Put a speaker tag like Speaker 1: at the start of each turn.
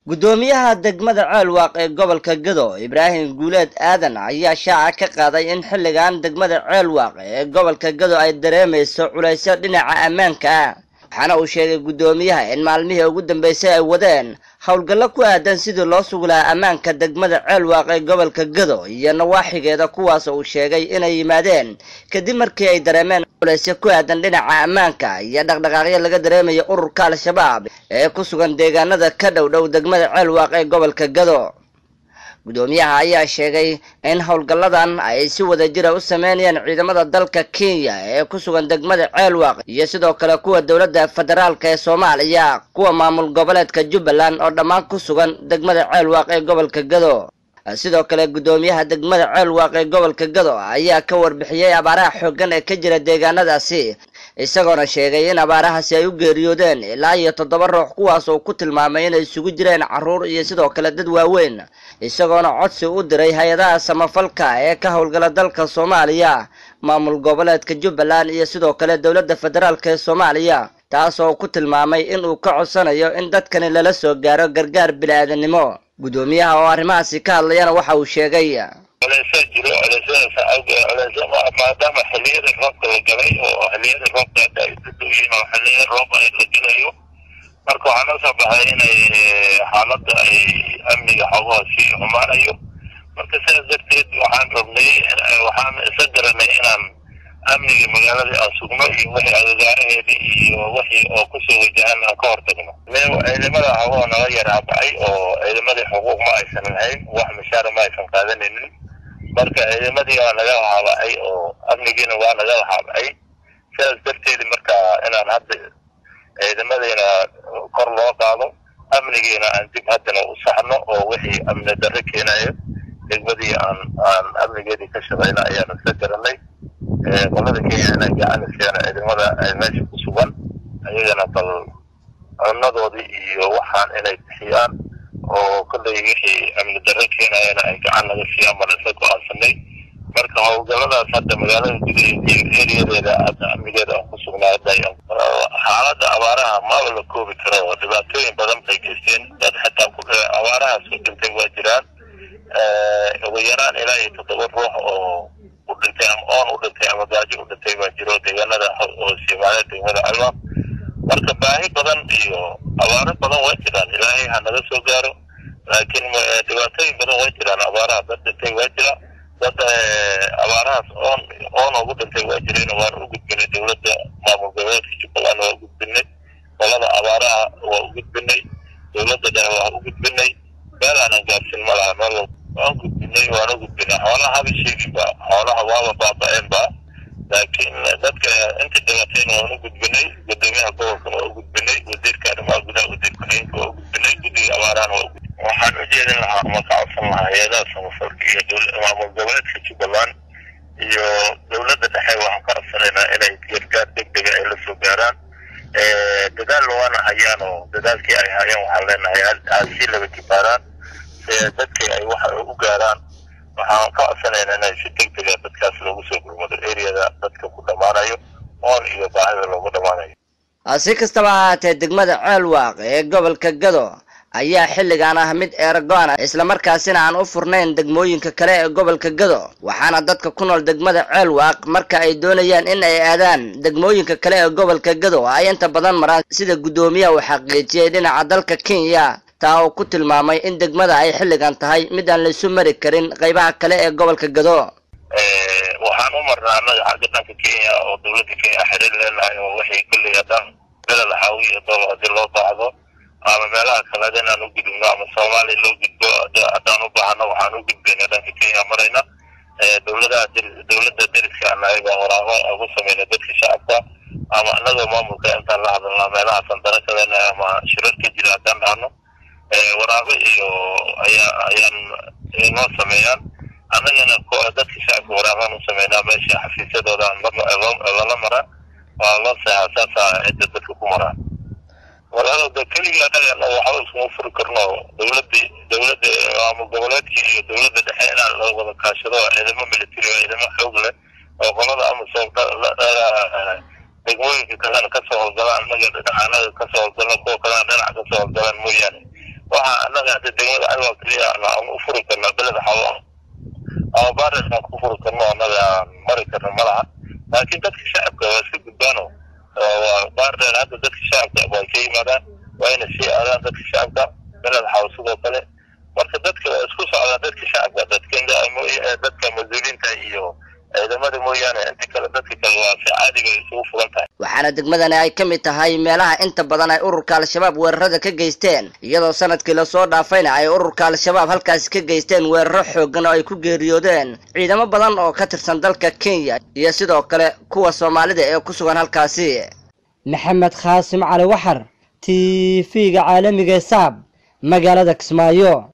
Speaker 1: guddoomiyaha degmada ceelwaaq ee gobolka gado ibraahim guuleed aadan ayaa shaaca ka qaaday in xilligan degmada ceelwaaq ee gobolka gado ay dareemayso culaysyo dhinaca ammaanka ah waxaana uu sheegay guddoomiyaha in maalmihii ugu dambeysay ay wadeen howlgallo ku aadan sidii loo sugi lahaa ammaanka degmada ceelwaaq ee gobolka gado iyo nawaaxigeeda kuwaas uu sheegay inay yimaadeen kadib markii ay dareemeen culaysyo ku aadan dhinaca ammaanka iyo dhaqdhaqaaqyo laga dareemaya ururka al-shabaab ee ku sugan deegaanada ka dhow dhow degmada ceelwaaq ee gobolka gado guddoomiyaha ayaa sheegay in howlgalladan ay si wada jira u sameynayaan ciidamada dalka kenya ee ku sugan degmada ceelwaaq iyo sidoo kale kuwa dowladda federaalk ee soomaaliya kuwa maamul goboleedka jubbaland oo dhammaan ku sugan degmada ceelwaaq ee gobolka gado sidoo kale guddoomiyaha degmada ceelwaaq ee gobolka gado ayaa ka warbixiyey abaaraha xooggan ee ka jira deegaanadaasi isagoona sheegay in abaarahaasi ay u geeriyoodeen ilaa iyo toddoba ruux kuwaas oo ku tilmaamay inay isugu jireen carruur iyo sidoo kale dad waaweyn isagoona codsi u diray hay-adaha samafalka ee ka howlgala dalka soomaaliya maamul goboleedka jubbaland iyo sidoo kale dowladda federaalk ee soomaaliya taas oo ku tilmaamay in uu ka codsanayo in dadkani lala soo gaaro gargaar bini-aadanimo guddoomiyaha oo arrimahaasi ka hadlayana waxa uu sheegay
Speaker 2: culeysaa jiro culeysyadaas awgeed culeysya maadaama xiliyada roobka la galay oo xiliyada roobka hadda ay ku dhow yihiin oo xiliyada roob ay la gelayo marka waxaa noo soo baxday inay xaaladda ay amniga xogaha sii xumaanayo marka sidaas darteed waxaan rabnay waxaan isa garanay inaan amniga magaaladii aan sugno iyo wixii agagaaraheedii iyo wixii oo kusoo wajahan aan ka hortagno ciidamada xogaha naga yaraabacay oo ciidamadii xuquuq ma aysan lahayn wax mishaara ma aysan qaadanaynin marka ciidamadii waa naga haabacay oo amnigiina waa naga haabacay sidaas darteed marka inaan hadda ciidamadiina kor loo qaado amnigiina aan dib haddana u saxno oo wixii amni darre keenayo degmadii aan aan amnigeedii ka shaqayna ayaan isla garanay qolada kenya inay gacan siiyaan ciidamada meesha ku sugan ayagana bal cunadoodii iyo waxaan inay bixiyaan oo kollay wixii amni darre keenayana ay gacan naga siiyaan baan isla go-aansanay marka howlgalladaas hadda magaalada gudaheeda iyo eriyadeeda hadda amnigeeda aan ku sugnaa hadda xaaladda abaaraha maba la koobi karo oo dhibaatooyin badan bay geysteen dad xitaa ku abaarahaas ku dhintay waa jiraan ugu yaraan ilaa iyo toddoba ruux oo u dhintay ama oon u dhintay ama gaajo u dhintay baa jiro deegaanada hoos yimaada degmada alwaaq marka baahi badan iyo abaaro badan way jiraan ilaahay ha naga soo gaaro laakiin dhibaatooyin badan way jiraan abaaraha dad dhintay waa jira dad abaarahaas oon oon ugu dhintay waa jirayna waan u gudbinay dowladda maamul goboleedka jubbaland waa u gudbinay qolada abaaraha waa u gudbinay dowladda dhexe waa u gudbinay meel aanan gaarsin ma laha meel waan gudbinay waan u gudbinay xoolaha haba sheeginba xoolaha waaba baaba-eenba laakiin dadka inta dhibatayna waan u gudbinay gudoomiyaha gobolkana waa u gudbinay wasiirka arrimaha gudaha wasiir ku-xigeenka waa u gudbinay guddiga abaarahana waa u gudbinay waxaan u jeedin lahaa ama ka codsan lahaa hay-adaha samafalka iyo maamul goboleedka jubbaland iyo dowladda dhexe waxaan ka codsanaynaa inay gargaar degdega ay la soo gaaraan dadaal waana hayaan oo dadaalkii ay hayaan waxaan leenahay aasii laba kibaaraan dadkii ay waxa u gaaraan waxaan ka codsanaynaa inay si degdega dadkaas loogu soo gurmado eriyada dadka ku dhammaanayo oon iyo baahida loogu dhammaanayo
Speaker 1: si kastaba ahaatee degmada ceelwaaq ee gobolka gado ayaa xilligan ah mid eerago-an islamarkaasina aan u furnayn degmooyinka kale ee gobolka gado waxaana dadka ku nool degmada ceelwaaq marka ay doonayaan in ay aadaan degmooyinka kale ee gobolka gado ay inta badan maraan sida guddoomiyaha uu xaqiijiyey dhinaca dalka kenya taa oo ku tilmaamay in degmada ay xilligan tahay mid aan laisu mari karin qaybaha kale ee gobolka gado
Speaker 2: waxaan u marnaa annaga xagga dhanka kenya oo dowladda kenya xiriir leenahay oo waxay kolley haddaan beled xaawiya dooba haddii loo baahdo ama meelaha kaleed inaan u gudubno ama soomaaliya loo gudbo haddaan u baahno waxaan u gudbayna dhanka kenya marayna dowladaha dowladda deriska anahay baa waraaqo ugu samayna dadka shacabka ama annagoo maamulka intaan la hadalnaa meelahaasaan dana ka leenahay ama shirar ka jira haddaan dhahno waraaqo iyo ayaa ayaan noo sameeyaan annagana dadka shacabka waraaqaan u sameynaa meesha xafiisyadooda lala maraa waa loo seexaa saasaa cidda dadka ku maraa walaaloda keliga annaga waxba iskuma furi karno dowladii dowladda maamul goboleedkii iyo dowladda dhexe inaan la wada kaashado ciidamo military oo ciidamo xoog leh oo qolada amasom degmooyinka kalena kasoo howlgalaan annaga dhinacanada kasoo howlgalno kuwa kalena dhinaca kasoo howlgalaan mooyaane waxa annaga hadda degmada alwaa keliya aan u furi karna beled xawo ama bares aan ku furi karno annaga aan mari karno ma laha laakiin dadka shacabka waa iska gudbaano baardheer hadda dadka shacabka way ka yimaadaan waa inay sii aadaan dadka shacabka beled xawo sidoo kale marka dadka waa isku socdaa dadka shacabka dadka dadka mas-uuliyiinta iyo ciidamada mooyaane inta kale dadka kale waa si caadiga isugu fugan tahay
Speaker 1: waxaana degmadani ay ka mid tahay meelaha inta badan ay ururka al-shabaab weerarada ka geysteen iyadoo sanadkii lasoo dhaafayna ay ururka al-shabaab halkaasi ka geysteen weeraro xoogan oo ay ku geeriyoodeen ciidamo badan oo ka tirsan dalka kenya iyo sidoo kale kuwa soomaalida ee ku sugan halkaasi maxamed khaasim cali waxar t v-ga caalamiga saab magaalada kismaayo